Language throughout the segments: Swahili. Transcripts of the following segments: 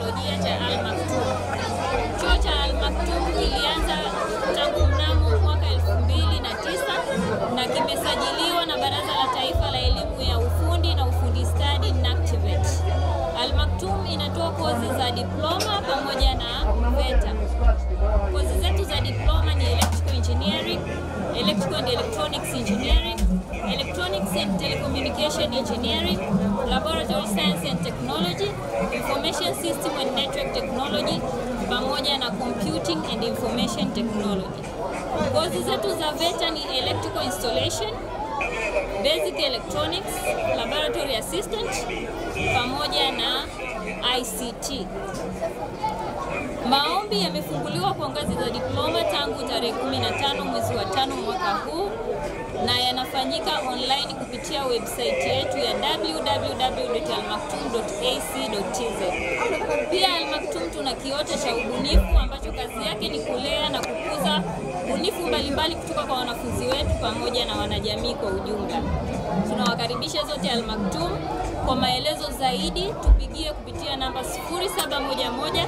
teknolojia cha Al Maktoum. Chuo cha Al Maktoum kilianza tangu mnamo mwaka 2009 na kimesajiliwa na Baraza la Taifa la Elimu ya Ufundi na Ufundi Stadi NACTVET. Al Maktoum inatoa kozi za diploma pamoja na VETA. Kozi zetu za diploma ni electrical engineering, electrical and electronics engineering, electronics and telecommunication engineering, laboratory science and technology, information system and network technology pamoja na computing and information technology. Kozi zetu za VETA ni electrical installation, basic electronics, laboratory assistant pamoja na ICT. Maombi yamefunguliwa kwa ngazi za diploma tangu tarehe 15 mwezi wa tano mwaka huu na yanafanyika online kupitia website yetu ya www.almaktoum.ac.tz. Pia Al Maktoum tuna kiota cha ubunifu ambacho kazi yake ni kulea na kukuza ubunifu mbalimbali kutoka kwa wanafunzi wetu pamoja na wanajamii kwa ujumla. Tunawakaribisha zote Al Maktoum. Kwa maelezo zaidi tupigie kupitia namba 0711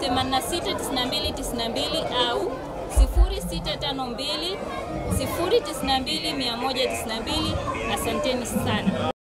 869292 au 0652 092 192. Asanteni sana.